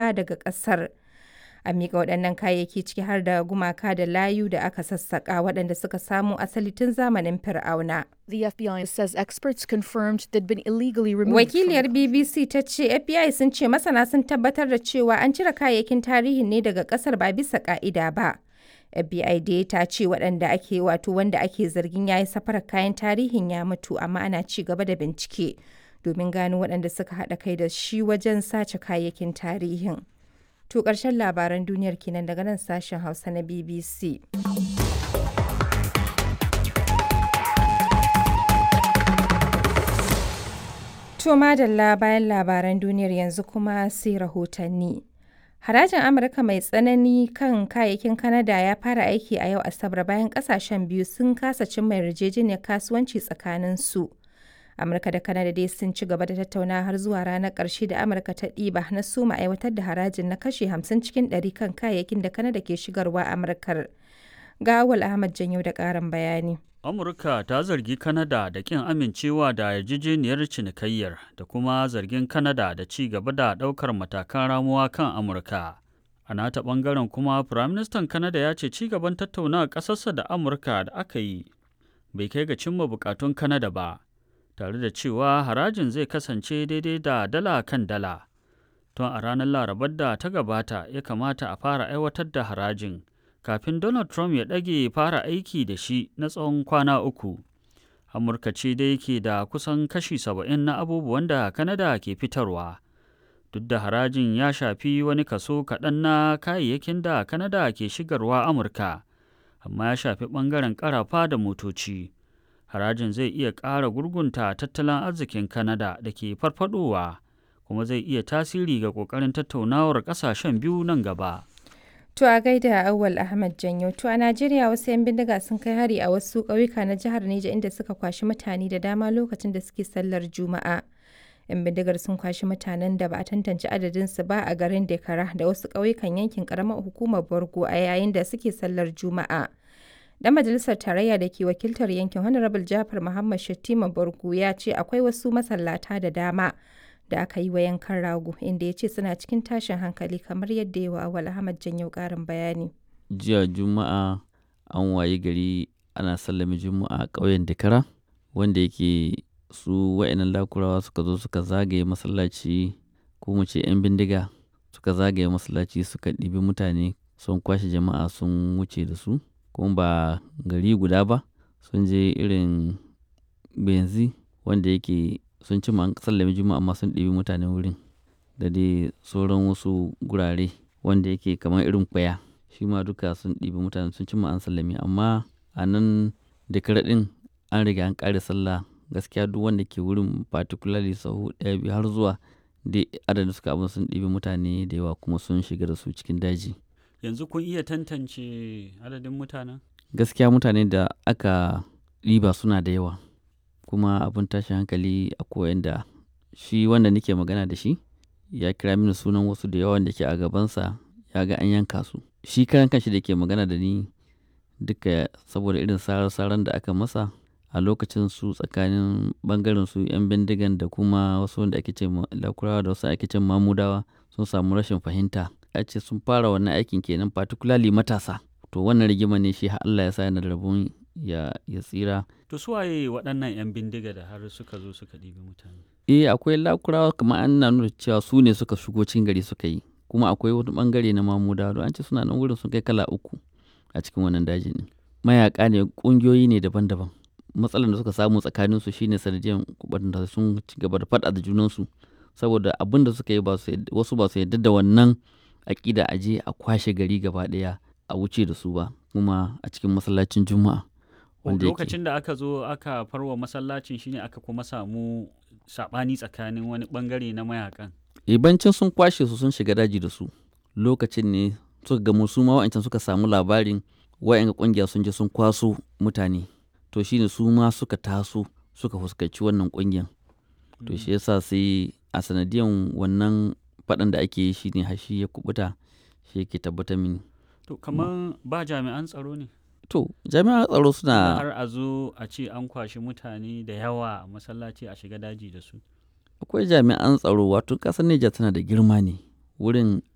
Amurka daga ƙasar. A miƙa waɗannan kayayyaki ciki har da gumaka da layu da aka sassaƙa waɗanda suka samo asali tun zamanin Fir'auna. The FBI says experts confirmed they'd been illegally removed. from Wakiliyar BBC ta ce FBI sun ce masana sun tabbatar da cewa an cire kayayyakin tarihin ne daga ƙasar ba bisa ƙa'ida ba. FBI dai ta ce waɗanda ake wato wanda ake zargin ya yi safarar kayan tarihin ya mutu amma ana ci gaba da bincike domin gano waɗanda suka haɗa kai da shi wajen sace kayayyakin tarihin. To ƙarshen labaran duniyar kenan daga nan sashen Hausa na BBC. To madalla bayan labaran duniyar yanzu kuma sai rahotanni. Harajin Amurka mai tsanani kan kayayyakin Kanada ya fara aiki a yau Asabar bayan kasashen biyu sun kasa cimma yarjejeniyar kasuwanci tsakanin su. Amurka da Kanada dai sun ci gaba da tattauna har zuwa ranar ƙarshe da Amurka ta ɗiba na soma aiwatar da harajin na kashe 50 cikin 100 kan kayayyakin da Kanada ke shigarwa Amurkar. Ga Awal Ahmad Janyo da ƙarin bayani. Amurka ta zargi Kanada da ƙin amincewa da yarjejeniyar cinikayyar da kuma zargin Kanada da ci gaba da ɗaukar matakan ramuwa kan Amurka. A nata ɓangaren kuma, Firaministan Kanada ya ce ci gaban tattaunawa ƙasarsa da Amurka da aka yi bai kai ga cimma buƙatun Kanada ba, tare da cewa harajin zai kasance daidai da dala kan dala. Tun a ranar Larabar da ta gabata ya kamata a fara aiwatar da harajin. kafin Donald Trump ya ɗage fara aiki da shi na tsawon kwana uku. Amurka ce dai ke da kusan kashi saba'in na abubuwan da Kanada ke fitarwa. Duk da harajin ya shafi wani kaso kaɗan na kayayyakin da Kanada ke shigarwa Amurka, amma ya shafi ɓangaren ƙarafa da motoci. Harajin zai iya ƙara gurgunta tattalin arzikin Kanada da ke farfadowa, kuma zai iya tasiri ga ƙoƙarin tattaunawar ƙasashen biyu nan gaba. To a gaida Awal Ahmad Janyo. To a Najeriya wasu 'yan bindiga sun kai hari a wasu ƙauyuka na jihar Neja inda suka kwashi mutane da dama lokacin da suke sallar Juma'a. 'Yan bindigar sun kwashi mutanen da ba a tantance adadinsu ba a garin Dekara da wasu ƙauyukan yankin ƙaramar hukumar Borgo a yayin da suke sallar Juma'a. Dan majalisar tarayya da ke wakiltar yankin Honorable Jafar Muhammad Shattima Borgo ya ce akwai wasu masallata da dama da aka yi wa yankan rago inda ya ce suna cikin tashin hankali kamar yadda yawa awal ahmad janyo karin bayani jiya juma'a an waye gari ana sallame juma'a a ƙauyen dakara wanda yake su wa'annan lakurawa suka zo suka zagaye masallaci ko mu ce 'yan bindiga suka zagaye masallaci suka ɗibi mutane sun kwashe jama'a sun wuce da su kuma ba gari guda ba sun je irin benzi wanda yake sun ci an sallame juma'a amma sun ɗibi mutane wurin da dai sauran wasu gurare wanda yake kamar irin kwaya shi ma duka sun ɗibi mutane sun ci an sallame amma a nan da karaɗin an riga an ƙare sallah gaskiya duk wanda ke wurin particularly sahu ɗaya biyu har zuwa dai adadin suka abin sun ɗibi mutane da yawa kuma sun shiga da su cikin daji Yanzu kun iya tantance adadin mutanen? gaskiya mutane da aka ɗiba suna da yawa kuma abin tashin hankali a koyan da shi wanda nake magana da shi ya kira mini sunan wasu da yawan da ke a gabansa ya ga an yanka su shi karan kanshi da ke magana da ni duka saboda irin sarar-saran da aka masa a lokacin su tsakanin bangaren su 'yan bindigan da kuma wasu wanda ake ce lakurawa da wasu ake ce mamudawa sun samu rashin fahimta ya ce sun fara wannan aikin kenan particularly matasa to wannan rigima ne shi Allah ya sa yana da rabon ya tsira To su waye waɗannan 'yan bindiga da har suka zo suka ɗibi mutane? eh akwai lakurawa kamar an na nuna cewa su ne suka shigo cikin gari suka yi kuma akwai wani bangare na mamuda don an ce suna nan wurin sun kai kala uku a cikin wannan dajin ne mayaka ne kungiyoyi ne daban-daban matsalar da suka samu tsakanin su shine sanadiyar da sun ci gaba da faɗa da junansu saboda abin da suka yi wasu ba su yarda da wannan aƙida a je a kwashe gari gaba ɗaya a wuce da su ba kuma a cikin masallacin juma'a lokacin da aka zo aka farwa masallacin shine aka kuma samu sabani tsakanin wani bangare na mayakan ibancin sun kwashe su sun shiga daji da su lokacin ne suka gamu su ma wa'ancan suka samu labarin wa'yan kungiya sun je sun kwaso mutane to shine su ma suka taso suka fuskanci wannan kungiyan to shi yasa sai a sanadiyan wannan faɗan da ake yi shine hashi ya kubuta shi yake tabbatar mini to kamar ba jami'an tsaro ne To, jami'an tsaro suna har a zo a ce an kwashi mutane da yawa a masallaci a shiga daji da su. Akwai jami'an tsaro wato ƙasar Nijar tana da girma ne. Wurin